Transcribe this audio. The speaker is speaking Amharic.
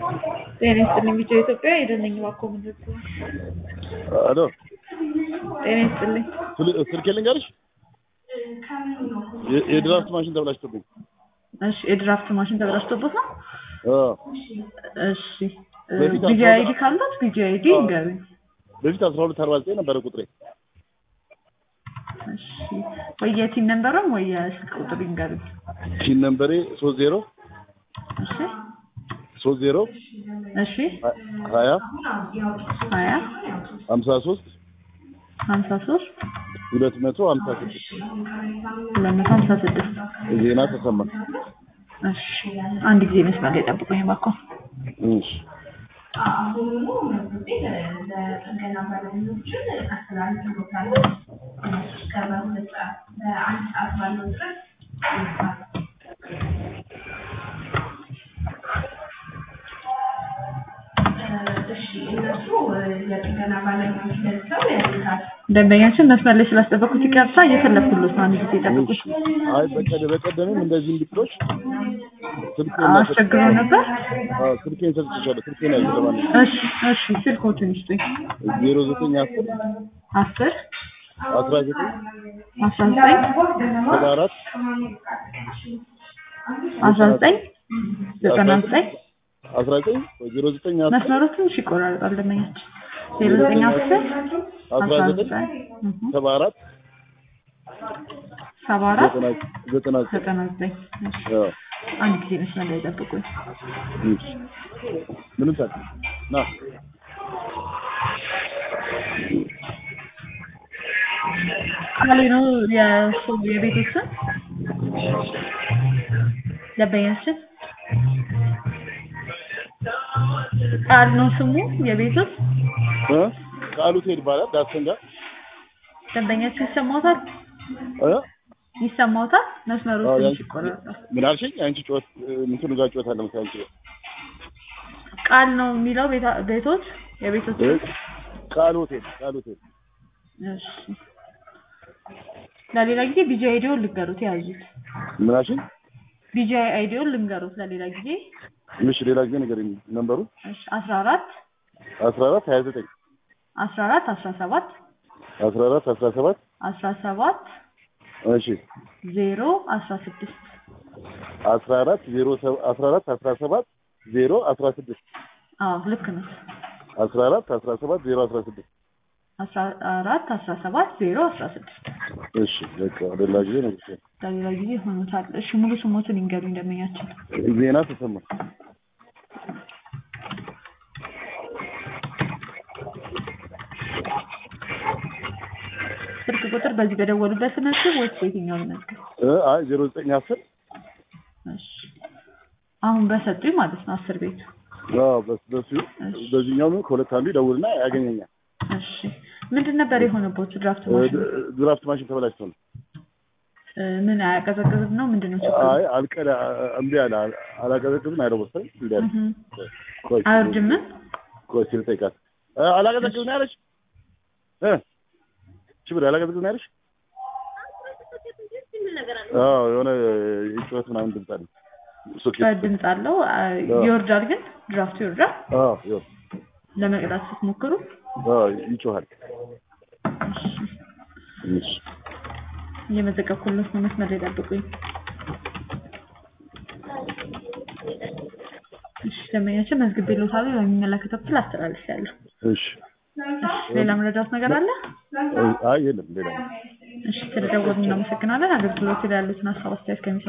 ጤና ይስጥልኝ ቢጫ ኢትዮጵያ የደነኝ እባክዎ ምንድን ነው? አሎ ጤና ይስጥልኝ ስል- ስልኬ ልንገርሽ የ- የድራፍት ማሽን ተበላሽቶብኝ እሺ የድራፍት ማሽን ተበላሽቶበት ነው አዎ። እሺ በፊት ቢጂ አስራ- አይዲ ካላት ቢጂ አይዲ አዎ። ንገሩኝ በፊት አስራ ሁለት አርባ ዘጠኝ ነበረ ቁጥሬ እሺ ወይ የቲን ነንበርም ወይ የስልክ ቁጥር ይንገሩኝ ቲን ነምበሬ ሶስት ዜሮ እሺ ሶስት ዜሮ እሺ ሀ- ሀያ ሀያ ሀምሳ ሶስት ሀምሳ ሶስት ሁለት መቶ ሀምሳ ስድስት ሁለት መቶ ሀምሳ ስድስት ዜና ተሰማ እሺ አንድ ጊዜ መስመር ላይ ጠብቁኝ እባክዎ እሺ አሁኑ መዝግቤ ለጥገና ባለሙያዎችን አስተላልፍሎታል። እስከ በሁለት ሰዓት በአንድ ሰዓት ባለው ድረስ ይመጣል። እሺ እነሱ የጥገና ባለሙያዎች ደርሰው ያሉታል። ደንበኛችን መስመር ላይ ስላስጠበቁት ይቅርታ እየፈለግኩሎት ነው አንድ ጊዜ ጠብቁኝ አይ በቀደ በቀደምም እንደዚህ እንድትሎች ስልኬን አስቸግሮ ነበር አዎ፣ ስልኬን ሰጥቼሻለሁ ስልኬን ያዥ ለማለት እሺ እሺ ስልኮቹን ይስጡኝ ዜሮ ዘጠኝ አስር አስር አስራ ዘጠኝ አስራ ዘጠኝ ሰባ አራት አስራ ዘጠኝ ዘጠና ዘጠኝ አስራ ዘጠኝ ዜሮ ዘጠኝ አስር መስመሩ ትንሽ ይቆራረጣል ደንበኛችን ዜሮ ዘጠኝ አስር አስራ ዘጠኝ ሰባ አራት ሰባ አራት ዘጠና ዘጠና ዘጠኝ ዘጠና ዘጠኝ እሺ አዎ። አንድ ጊዜ መስመር ላይ ጠብቁኝ እሺ። ምንም ሳት ና ቃሌ ነው የሱ የቤቶች ስም ደንበኛችን ቃል ነው ስሙ የቤቶች እ ቃሉ ትሄድ ይባላል ዳሰን ጋር ደንበኛችን ይሰማዎታል እ ይሰማዎታል መስመሩ አዎ፣ ትንሽ ያንቺ- ይቆራረጣል ምን አልሽኝ? አንቺ ጮት እንትኑ ጋር ጮት አለ መሰለኝ አንቺ ጋር። ቃል ነው የሚለው ቤታ- ቤቶች የቤቶች እ ስም ቃል ሆቴል ቃል ሆቴል እሺ ለሌላ ጊዜ ቢጂ አይዲውን ልንገሩት ያዙት ምን አልሽኝ? ቢጂ አይዲውን ልንገሩት ለሌላ ጊዜ እሺ ሌላ ጊዜ ንገሪኝ ነምበሩ እሺ አስራ አራት አስራ አራት ሀያ ዘጠኝ አስራ አራት አስራ ሰባት አስራ አራት አስራ ሰባት አስራ ሰባት እሺ ዜሮ አስራ ስድስት አስራ አራት ዜሮ ሰ- አስራ አራት አስራ ሰባት ዜሮ አስራ ስድስት አዎ ልክ ነው አስራ አራት አስራ ሰባት ዜሮ አስራ ስድስት አስራ አራት አስራ ሰባት ዜሮ አስራ ስድስት እሺ በቃ ሌላ ጊዜ ነው ለሌላ ጊዜ ሆኖታል እሺ ሙሉ ስሞትን ይንገሩኝ ደንበኛችን ዜና ተሰማ ስልክ ቁጥር በዚህ በደወሉበት መዝገብ ወይስ በየትኛው መዝገብ እ አይ ዜሮ ዘጠኝ አስር እሺ አሁን በሰጡኝ ማለት ነው አስር ቤቱ አዎ በስ- በሱ በዚህኛው ከሁለት አንዱ ይደውልና ያገኘኛል እሺ ምንድን ነበር የሆነበት ድራፍት እ ማሽን ድ- ድራፍት ማሽን ተበላሽቶ ነው እ ምን አያቀዘቅዝም ነው ምንድን ነው ችግሩ አይ አልቀዳ እምቢ አለ አል- አላቀዘቅዝም አይለው መሰለኝ እምቢ አለ እህ ቆይ አይወርድም ምን ቆይ እስኪ ልጠይቃት እ አላቀዘቅዝም ነው ያለች እ ሽብር አላቀዘቅዝም ነው ያለች አዎ የሆነ የጩኸት ምናምን ድምፅ አለ ሶኬት ድምፅ አለው አ- ይወርዳል ግን ድራፍቱ ይወርዳል አዎ ይኸው ለመቅዳት ስትሞክሩ አዎ ይጮሃል እሺ እየመዘገብኩለት ነው መስመር ላይ ጠብቁኝ እሺ ደንበኛችን መዝግቤልዎታለሁ ለሚመለከተው ክፍል አስተላልፌያለሁ እሺ እሺ ሌላ መረዳት ነገር አለ እ አይ የለም ሌላ እሺ ስለደወሉ እናመሰግናለን አገልግሎት ላይ ያሉትን ሀሳብ አስተያየት ከሚ